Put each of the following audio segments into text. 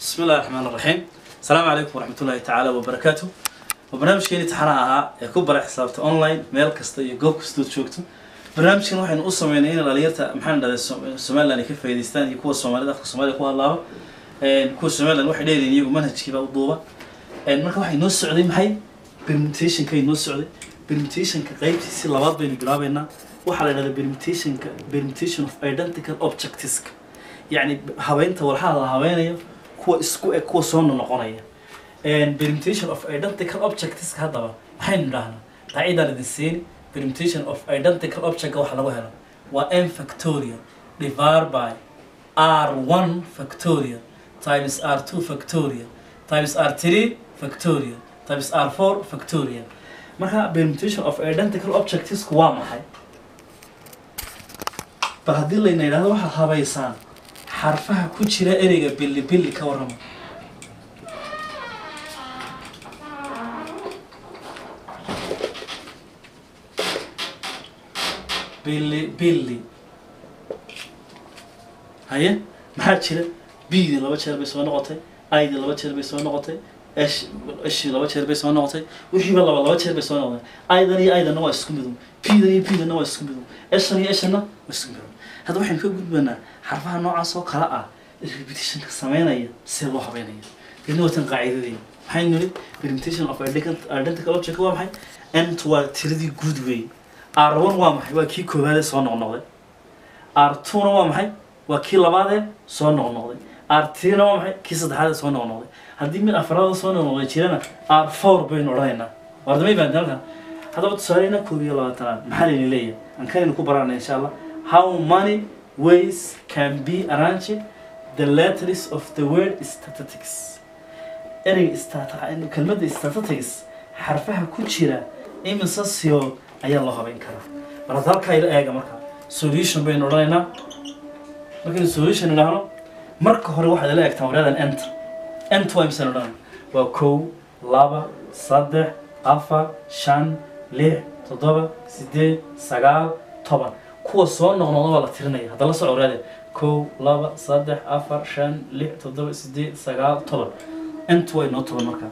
بسم الله الرحمن الرحيم السلام عليكم ورحمة الله تعالى وبركاته وبرنامجكeenii taxanaha ahaa ee ku bara xisaabta online meel kasta iyo goob kastood joogto barnaamijkan waxaynu u sameynay in dhalinyarta maxaan dhahday somaliland ay ka faa'iidaystaan iyo kuwa soomaalida afka soomaaliya ku hadlaaba kuwa somaliland waxay dheelayeen iyagu manhajkiiba u duuba marka waxay noo socday maxay permutationkay noo socday permutationka qaybtiisi labaad baynu bilaabeynaa waxaa la dhahdaa permutationka permutation of identical objectiveska yacni habeynta walxaha la habeynayo kuwa isku eg kuwa soo noqonaya permutation of identical objectiveska haddaba maxaynu idhahnaa qaacidaan idin siini permutation of identical object waxa lagu helo waa m factorial divided by r1 factorial times r2 factorial times r3 factorial times r4 factorial marka permutation of identical objectivesku waa maxay bal haddii layna yidhahdo waxaad habaysaan xarfaha ku jira ereyga billi billi ka warrama billi billi haye maxaa jira bidii laba jeer bay soo noqotay aydii laba jeer bay soo noqotay esh eshii laba jeer bay soo noqotay wixiiba laba laba jeer bay soo noqotay aydan iyo aydanna waa isku midun bidan iyo bidanna waa isku midun eshan iyo eshanna waa isku midun hadda waxaynu ka gudbanaa xarfaha noocaas oo kale ah repetitionka sameynaya see loo habeynaya kadibna watan qaacidadeena maxaynu niri permutation of identical object waa maxay nt waa tiradii guud weeye r one waa maxay waa kii koowaadee soo noqnoqday r two na waa maxay waa kii labaadee soo noqnoqday r three na waa maxay kii saddexaadee soo noqnoqday haddii mid afraada soo noqnoqday jirana r four baynu odhanaynaa wardamay baan halkan haddaba tusaaleyna koob iyo labaatanaad maxaa layna leeyahay aan kanaynu ku baranay insha allah how many ways can be arranged the letters of the word statistics ereyga stat- kelmadda statistics xarfaha ku jira imise siyood ayaa loo habeyn karaa bal hadda halkaa ila eega marka solution baynu odhanaynaa markaynu solution idhaahno marka hore waxaad ila eegtaan waryadan ent ent waa imisaan odhanay waa kow laba saddex afar shan lix toddoba sideed sagaal toban kuwa soo noqnoqda waa la tirinaya hadda la soco waryaade kow laba saddex afar shan lix toddoba sideed sagaal toban ent way noo toban markaa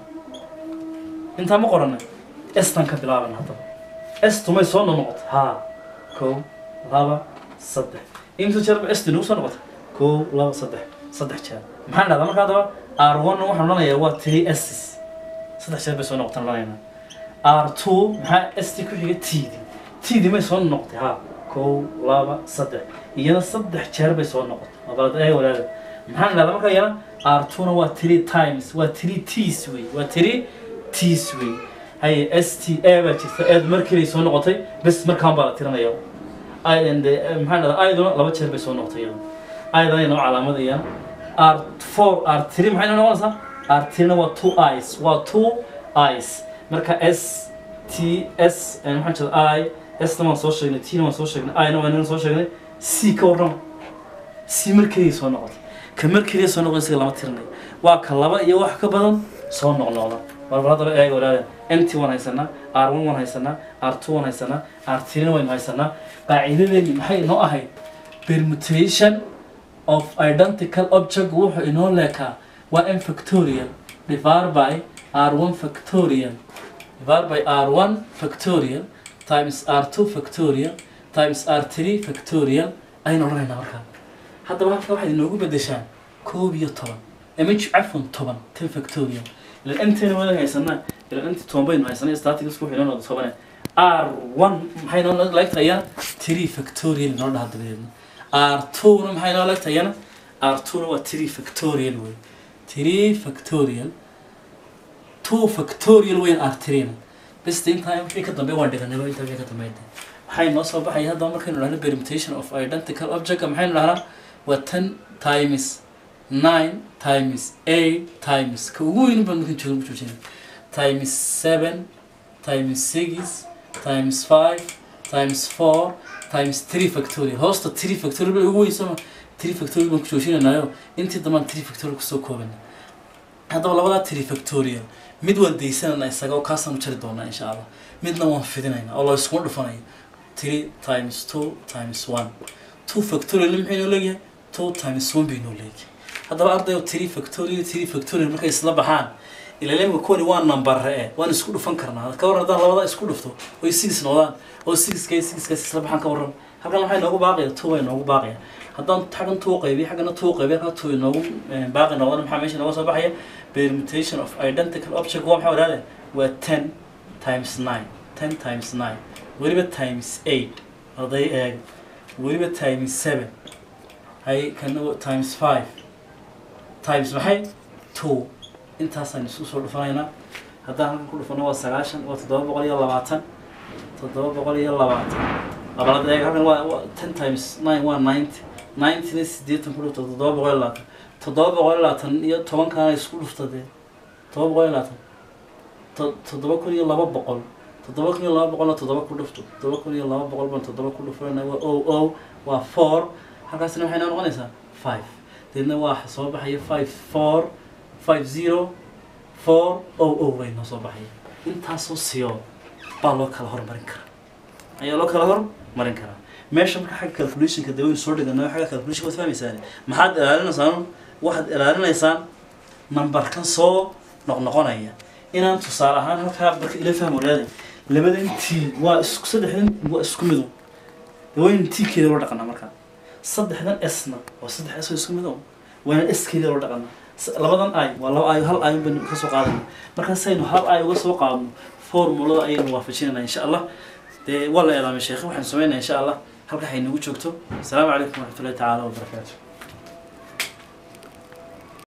intaa ma qoranay estan ka bilaaban haddaba estu may soo noqnoqota haa kow laba saddex imsa jeer ba esti nagu soo noqota kow laba saddex saddex jeer maxaan dhahdaa marka haddaba r one waxaan odhanayaa waa three ss saddex jeer bay soo noqotaan odhanaynaa r two maxaa st ku xiga td td may soo noqotay haa kow laba saddex iyana saddex jeer bay soo noqotay abalad eega walaada maxaan dhahdaa marka iyana r two na waa three times waa three ts wey waa three ts wey haye s t a baa jirta eed markiibay soo noqotay bes markaan baa la tirinaya maxaan dhahdaa ayduna laba jeer bay soo noqotay iyada aydan ay noo calaamadayaan r four r three maxay noo noqonaysaa r three na waa two eyes waa two eyes marka s t s maxaan jeeda i s na waan soo sheegnay t na waan soo sheegnay i na waan soo sheegnay c ka warrama c markeedii soo noqotay ka markeedii soo noqon isaga lama tirinayo waa ka laba iyo wax ka badan soo noqnoqda warbar haddaba eega walaada nt waan haysanaa r one waan haysanaa r two waan haysanaa r three na waynu haysanaa qaacidadeeni maxay inoo ahayd permutation of identical object wuxuu inoo leekaa waa m factorial divided by r1 factorial divided by r1 factorial times r2 factorial times r3 factorial ayaynu odhanaynaa markaa haddaba halka waxaad inoogu bedeshaan koob iyo toban ama cafwan toban ten factorial ilan intayna wadan haysanaa ilan inti toban baynu haysanay statics wuxuu inoo noqda tobane r1 maxay noo laegtayaa three factorial inoo dhaha dabadeedna r2 na maxay noo laegtayana r2 na waa three factorial wey three factorial two factorial weyn r3 na beste intaa wixii ka dambe waan dhiganay intaa wixii ka dambeynta waxay noo soo baxaya haddaba markaynu dhahno permutation of identical object maxaynu dhahnaa waa ten times nine times eight times ka ugu weyn baan markan joogo joojina times seven times six times five times four times three factorial hoosta three factorial bay ugu weyn sooma three factorial baan ku joojinaynayo intii dambaan three factorial kusoo koobana haddaba labadaa three factorial mid waan daysanayna isaga oo kaasaan u jari doonaa insha allah midna waan fidinaynaa oo la iskuma dhufanayo three times two times one two factorial maxay noo leeyahay two times one bay noo leeyahay haddaba ardayo three factorial three factorial markay isla baxaan ilalemka kuwani waa number e waan isku dhufan karnaa ka warran haddaan labada isku dhufto oy six noqdaan oo sixkay sixkaas isla baxaan ka warran halkan waxay noogu baaqaya two bay noogu baaqaya haddaan xaggan two qaybiyo xaggana two qaybiyo halkan two noogu baaqi noqdana maxaa meesha nooga soo baxaya permutation of identical object waa maxaa wadaade waa ten times nine ten times nine weliba times eight arday eeg weliba times seven hay kana times five times maxay two intaasaan isku soo dhufanaynaa haddaan halkan ku dhufano waa sagaashan waa toddoba boqol iyo labaatan toddoba boqol iyo labaatan labalad eeg halkan waa ten times nine waa ninety ninety-na siddeetan ku dhufto toddoba boqol iyo labaatan toddoba boqol iyo labaatan iyo tobankaana isku dhufta dee toddoba boqol iyo labaatan toddoba kun iyo laba boqol toddoba kun iyo laba boqolna toddoba ku dhufto toddoba kun iyo laba boqol baan toddoba ku dhufanayna waa o o waa four halkaasina waxay noo noqonaysaa five deedna waa soo baxaya five four five zero four o o bay noo soo baxaya intaasoo siyo baa loo kala hormarin karaa ayaa loo kala hormarin karaa meesha marka xagga calculationka dee waynu soo dhigano xagga calculationka waad fahmaysaan maxaad ilaalinaysaan waxaad ilaalinaysaan numberkan soo noqnoqonaya inaan tusaale ahaan halkaa marka ila fahmo leeday labadan t waa isku saddexdan waa isku mido waynu t keeda loo dhaqanaa markaa saddexdan sna waa saddex s oo isku mido wayna s keeda loo dhaqanaa labadan ay waa laba ay hal ay baynu ka soo qaadana markaasaynu hal ay uga soo qaadno formulada ayaynu waafajinayna insha allah dee waa la eedaamay sheekhe waxaanu samaynaya insha allah halka hay nagu joogto asalaamu calaykum waraxmatullahi tacaala wabarakaatu